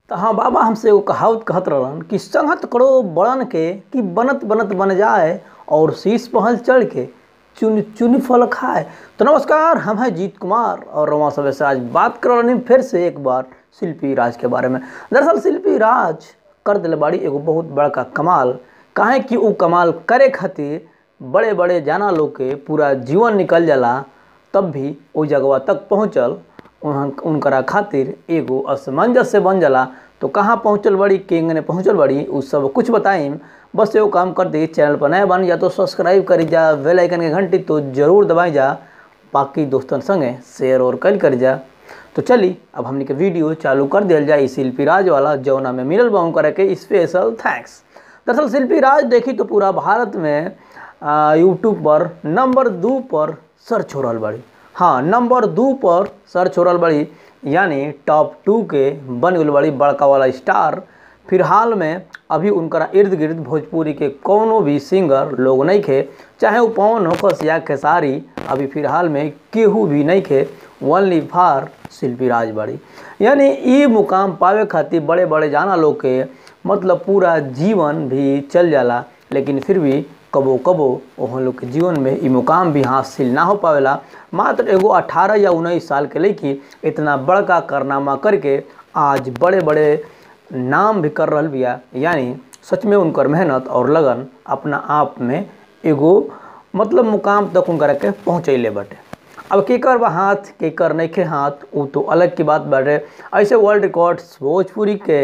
तो हाँ बाबा हमसे एगो कहावत कहत रहलन कि संगत करो बड़न के कि बनत बनत बन जाए और शीश पहल चढ़ के चुन चुन फल खाए तो नमस्कार हम हैं जीत कुमार और रवा सब से आज बात कर रही फिर से एक बार शिल्पी राज के बारे में दरअसल शिल्पी राज कर दिल बाड़ी एगो बहुत बड़का कमाल काहे कि उ कमाल करे खातिर बड़े बड़े जाना लोग के पूरा जीवन निकल जाला तब भी ओ जगवा तक पहुँचल उन उनकरा खातिर एगो असमंजस से बन जाला तो कहाँ पहुँचल बड़ी केंगने पहुँचल बड़ी उ सब कुछ बताइम बस एगो काम कर दी चैनल पर नया बन या तो सब्सक्राइब करी जा बेल आइकन के घंटी तो जरूर दबाई जा बाकी दोस्तन संगे शेयर और कल कर जा तो चली अब हमने के वीडियो चालू कर दिया जाए शिल्पी राज वाला जौना में मिलल बाऊ करे के स्पेशल थैंक्स दरअसल शिल्पी राज देखी तो पूरा भारत में यूट्यूब पर नंबर दो पर सर्च हो रहा बड़ी हाँ नंबर दो पर सर्च हो रहा बड़ी यानी टॉप टू के बन गई बड़ी बड़का वाला स्टार फिलहाल में अभी उनकरा इर्द गिर्द भोजपुरी के कोनो भी सिंगर लोग नहीं खे चाहे वो पवन होकस या खेसारी अभी फिलहाल में केहू भी नहीं खे ओनली फार शिल्पी राज बड़ी यानी ये मुकाम पावे खातिर बड़े बड़े जाना लोग के मतलब पूरा जीवन भी चल जाला लेकिन फिर भी कबो कबो वहाँ लोग के जीवन में ये मुकाम भी हासिल ना हो पावेला मात्र एगो 18 या उन्नीस साल के लड़की इतना बड़का कारनामा करके आज बड़े बड़े नाम भी कर रहा बिया यानी सच में उनकर मेहनत और लगन अपना आप में एगो मतलब मुकाम तक उनकर के पहुँचैले बाटे अब केकर बा हाथ केकर नहीं के हाथ वो तो अलग की बात बाटे ऐसे वर्ल्ड रिकॉर्ड्स भोजपुरी के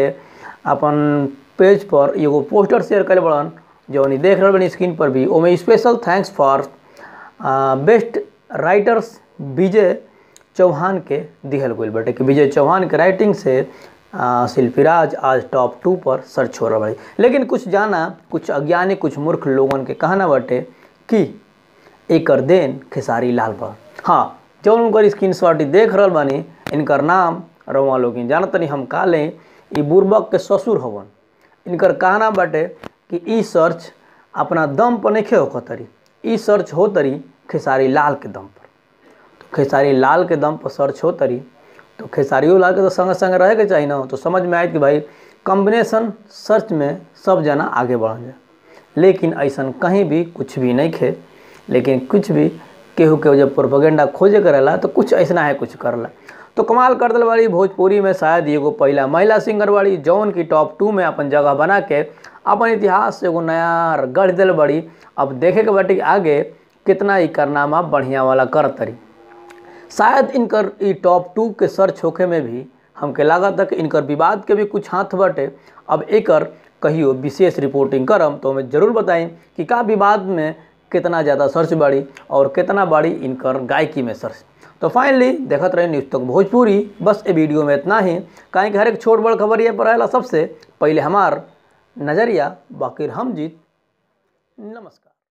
अपन पेज पर एगो पोस्टर शेयर करे बड़न जौन देख रहे बनी स्क्रीन पर भी ओमे special thanks for best writers Vijay Chauhan के दिहल गई बटे कि विजय चौहान के राइटिंग से शिल्पीराज आज टॉप टू पर सर्च हो रहा भाई लेकिन कुछ जाना कुछ अज्ञानी कुछ मूर्ख लोगन के कहना बटे कि एकर देन खेसारी लाल पर हाँ जौन उनकर स्क्रीन शॉट देख रहा बानी इनकर नाम रवा लोग जानत तनी हम का लें ई बुर्बक के ससुर हवन इनकर कहना बाटे कि ई सर्च अपना दम पर नहीं हो तरी ई सर्च हो तरी खेसारी लाल के दम पर तो खेसारी लाल के दम पर सर्च हो तरी तो खेसारियो लाल के तो संग संग रहे के चाहिए ना तो समझ में आए कि भाई कॉम्बिनेशन सर्च में सब जना आगे बढ़ जाए लेकिन ऐसा कहीं भी कुछ भी नहीं खे लेकिन कुछ भी केहू के जब प्रोपोगेंडा खोजे करेला तो कुछ ऐसा है कुछ करला तो कमाल कर दिल वाली भोजपुरी में शायद एगो पहला महिला सिंगर वाली जौन की टॉप टू में अपन जगह बना के अपन इतिहास से एगो नया गढ़ दिल बड़ी अब देखे के बाटे आगे कितना ही कारनामा बढ़िया वाला कर तरी शायद इनकर ई टॉप टू के सर्च होखे में भी हमके लागत है कि इनकर विवाद के भी कुछ हाथ बटे अब एकर कहियो विशेष रिपोर्टिंग करम तो हमें जरूर बताएं कि का विवाद में कितना ज़्यादा सर्च बाड़ी और कितना बाड़ी इनकर गायकी में सर्च तो फाइनली देखत रहे न्यूज़ तक भोजपुरी बस ये वीडियो में इतना ही कहीं कि हर एक छोट बड़ खबर ये पर आएला सबसे पहले हमार नज़रिया बाकी हम जीत नमस्कार